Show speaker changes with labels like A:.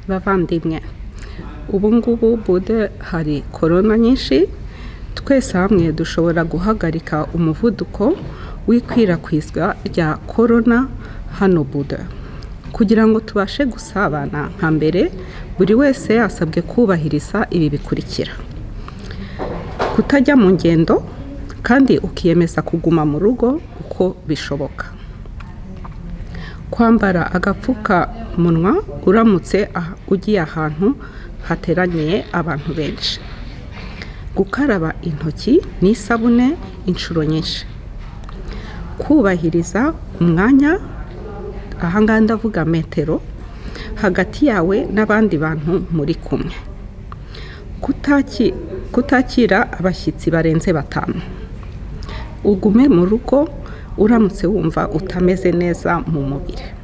A: bavandimwe ubu ngubu bude hari korona nyinshi twese hamwe dushobora guhagarika umuvuduko w'ikwirakwizwa rya korona hano bude kugira ngo tubashe gusabana nka mbere buri wese yasabwe kubahiriza ibi bikurikira kutajya mu ngendo kandi ukiyemeza kuguma mu rugo uko bishoboka kwambara agapfukamunwa uramutse ugiye ahantu hateraniye abantu benshi gukaraba intoki n'isabune inshuro nyinshi kubahiriza umwanya ahangaha ndavuga metero hagati yawe n'abandi bantu muri kumwe kutakira abashyitsi barenze batanu ugume mu rugo uramutse wumva utameze neza mu mubiri